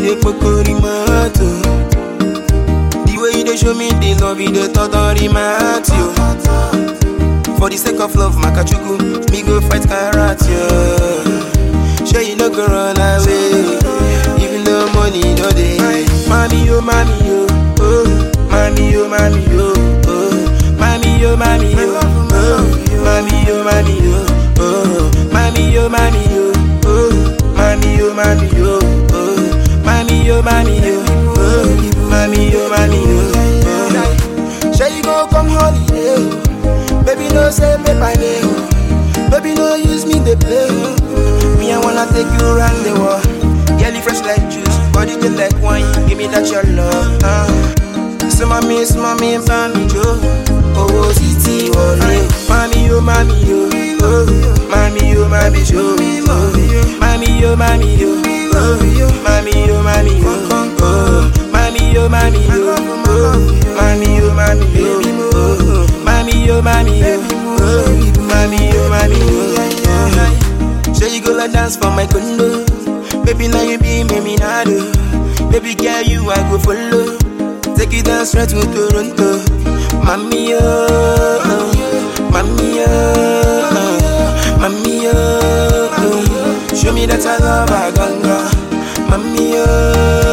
dey pokori mato. The way you dey show me the love, you dey totori matio. For the sake of love, makachuku, me go fight karate. Sure you no go run away, even though money no dey. Mami yo, mami yo, oh, mami yo, mami yo, oh, mami yo, mami yo, oh, mami yo, mami yo, oh, mami yo, mami yo, oh, mami yo, mami yo, oh, mami yo, mami yo, oh, mami yo, mami yo, oh. Sure you go come holiday, oh. baby no say me by name, oh. baby no use me dey play. oh. Me I wanna take you around the world, girl you fresh like juice, body just like wine, give me that your love. Uh. So mommy, so mommy, mommy Joe, oh titi wọlé, mami yo, mami yo, oh, mami yo, mami Joe, oh, mami yo, mami yo, oh, mami yo, mami yo, oh, mami yo, mami yo, oh, mami yo, mami yo, oh, mami yo, mami yo, oh, mami yo, mami yo. Say you go like dance for my condo, baby now you be me me nado, baby girl you I go follow. Take you down straight to Toronto. Mami, oh, mami, oh, mami, oh, show me that I love a ganga. Mami, oh,